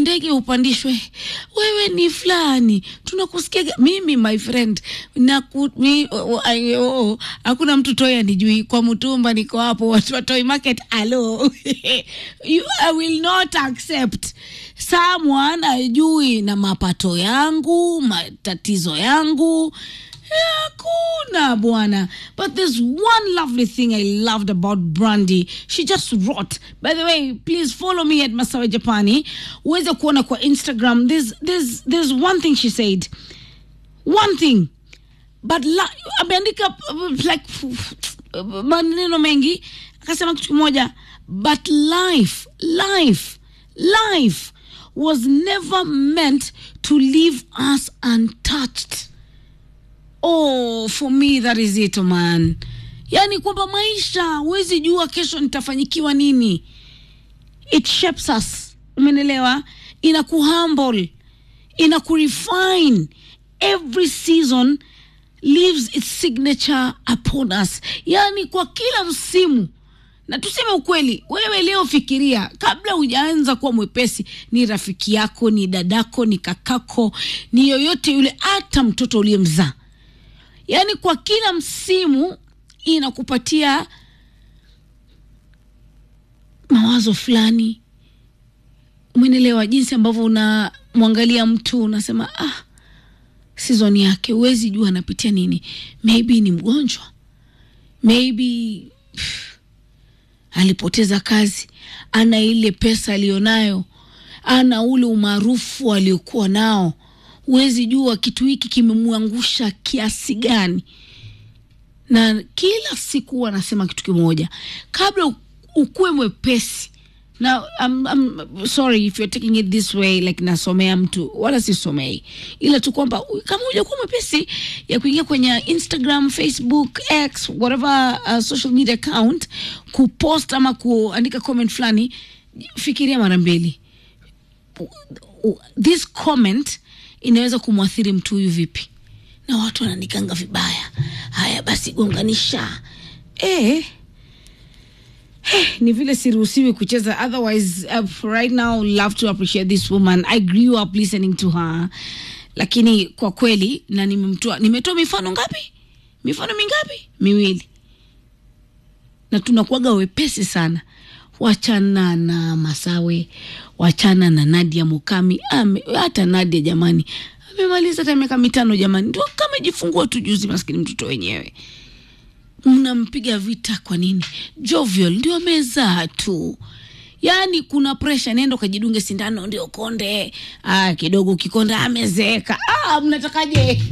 ndege upandishwe, wewe ni fulani, tunakusikia mimi my friend na ku, mi, oh, oh, hakuna mtu toi anijui kwa mtumba, niko hapo watu wa Toy Market. Alo you, I will not accept someone ajui na mapato yangu matatizo yangu hakuna bwana but there's one lovely thing i loved about brandy she just wrote by the way please follow me at masawe japani uweze kuona kwa instagram there's, there's, there's one thing she said one thing but la, ameandika uh, like uh, maneno mengi akasema kitu kimoja but life life life was never meant to leave us untouched oh for me that is it man yaani kwamba maisha huwezi jua kesho nitafanyikiwa nini it shapes us umenelewa ina kuhumble ina kurefine every season leaves its signature upon us yaani kwa kila msimu na tuseme ukweli wewe leo fikiria kabla hujaanza kuwa mwepesi ni rafiki yako ni dadako ni kakako ni yoyote yule hata mtoto uliyemzaa yaani kwa kila msimu inakupatia mawazo fulani mwenelewa jinsi ambavyo unamwangalia mtu unasema ah season yake huwezi jua anapitia nini maybe ni mgonjwa maybe pff, alipoteza kazi ana ile pesa aliyonayo ana ule umaarufu aliokuwa nao huwezi jua kitu hiki kimemwangusha kiasi gani na kila siku huwa anasema kitu kimoja kabla ukuwe mwepesi na I'm, I'm sorry if you're taking it this way like nasomea mtu wala sisomei ila tu kwamba kama hujakuwa mwepesi ya kuingia kwenye instagram facebook x whatever uh, social media account kupost ama kuandika comment fulani fikiria mara mbili this comment inaweza kumwathiri mtu huyu vipi na watu wananikanga vibaya haya basi gonganisha eh Hey, ni vile siruhusiwi kucheza otherwise uh, right now love to appreciate this woman i grew up listening to her lakini kwa kweli na nimemtoa nimetoa mifano ngapi mifano mingapi miwili na tunakuaga wepesi sana wachana na masawe wachana na nadia mukami ame, hata nadia jamani amemaliza hata miaka mitano jamani ndio kama jifungua tu juzi maskini mtoto wenyewe mnampiga vita kwa nini jovial ndio amezaa tu yaani kuna presha nenda ukajidunge sindano ndio konde ah, kidogo ukikonda amezeeka ah, mnatakaje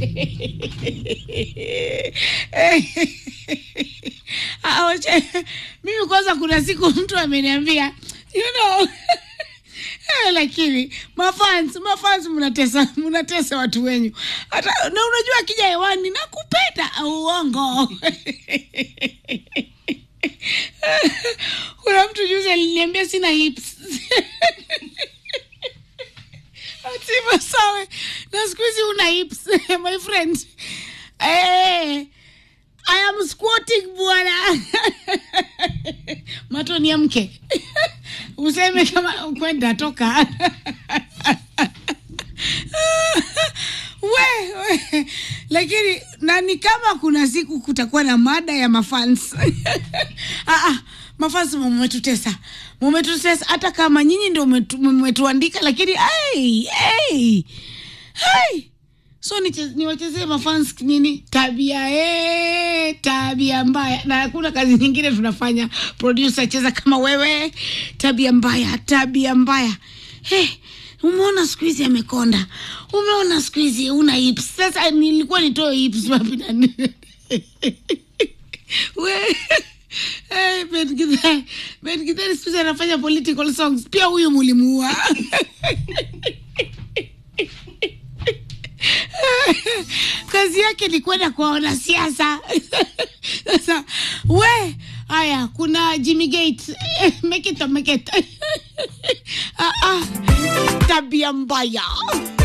ah, wache, mimi kwanza kuna siku mtu ameniambia you know Eh, lakini mafans mafans mnatesa mnatesa watu wenyu hata na unajua akija hewani nakupenda uongo kuna mtu juzi aliniambia sina hips atima sawe na siku hizi una hips my friend eh, I am squatting bwana matoni ya mke useme kama kwenda toka we, we. lakini na ni kama kuna siku kutakuwa na mada ya mafans ah, ah, mafans mumetutesa mumetutesa hata kama nyinyi ndio mmetu- mmetuandika lakini hey, hey, hey. so niche- niwachezee mafans nini tabia ee, tabia mbaya na hakuna kazi nyingine tunafanya producer cheza kama wewe tabia mbaya tabia mbaya hey, umeona siku hizi amekonda umeona siku hizi una hips sasa nilikuwa nitoe hips wapi na nini? we Hey, Ben Githae. Ben Githae siku hizi anafanya political songs pia huyu mulimuua kazi yake ni kwenda kwa wanasiasa sasa we haya kuna jimmy gate make it or make it ah, ah. tabia mbaya